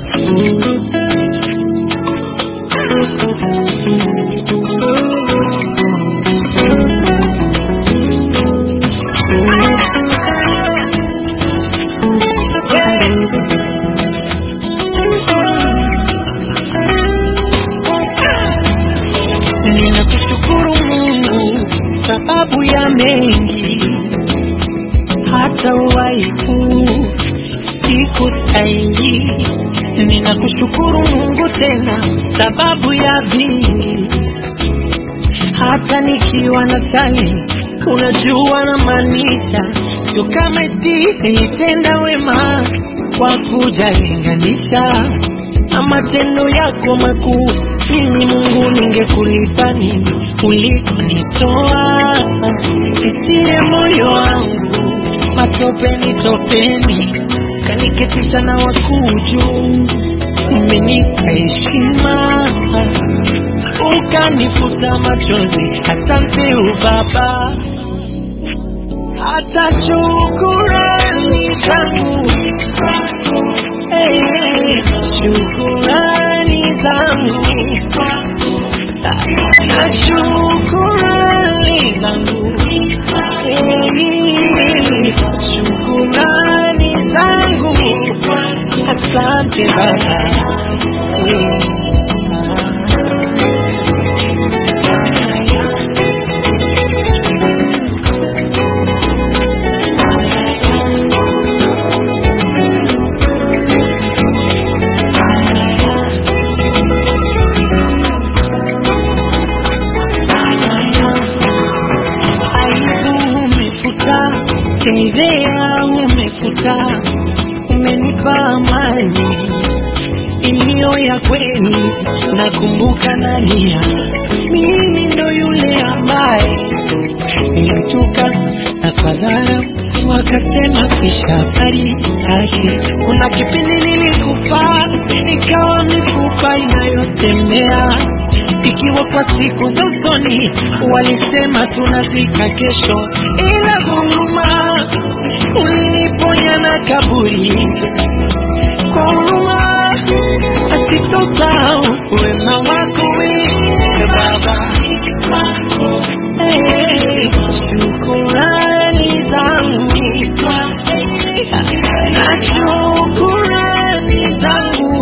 Ninakushukuru Mungu sababu ya mengi, hata uwaiku siku stahili. Ninakushukuru Mungu tena sababu ya vingi, hata nikiwa na sali, unajua na maanisha, sio kama eti nilitenda wema kwa kujalinganisha na matendo yako makuu. Mimi Mungu ningekulipa nini ulikonitoa? Isiye moyo wangu matopeni topeni, kaniketisha na wakuu juu. Umenipa heshima ukanifuta machozi, asante ubaba, hata shukurani zangu hey, hey, shukurani zangu na shukurani zangu hey, shukurani zangu asante baba aibu umefuta, fedhea umefuta, umenipa amani iliyo ya kweli. Nakumbuka nalia, mimi ndo yule ambaye nilituka na kwa dharau wakasema kwisha habari yake. Kuna kipindi nilikufa nikawa mifupa inayotembea ikiwa kwa siku za usoni walisema tunazika kesho, ila huruma uliniponya na kaburi kwa huruma asitosahau wema wako wewe Baba. Hey, shukurani zangu na shukurani zangu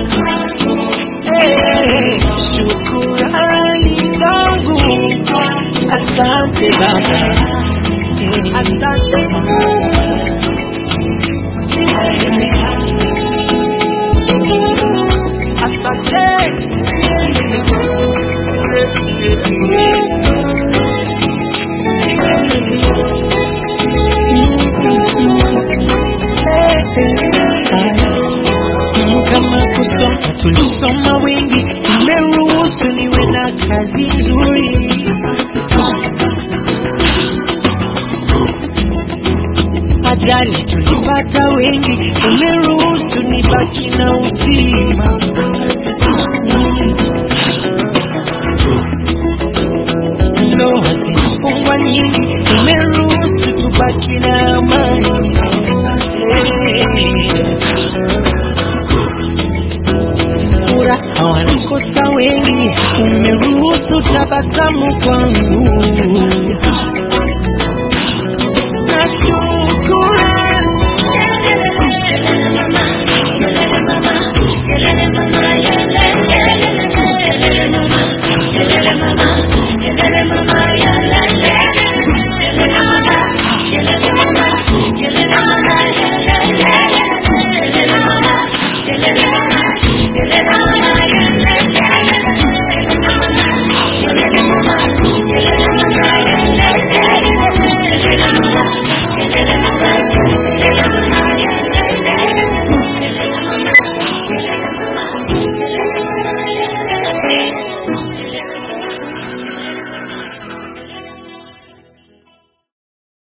Hey, shukurani zangu asante Baba, Hey, asante kama kusoma tulisoma wengi, umeruhusu niwe na kazi nzuri. Ajali tulipata wengi, umeruhusu nibaki na uzima. Ndoa zimefungwa nyingi, umeruhusu tubaki na amani. Hey. furaha wanakosa wengi, umeruhusu tabasamu kwa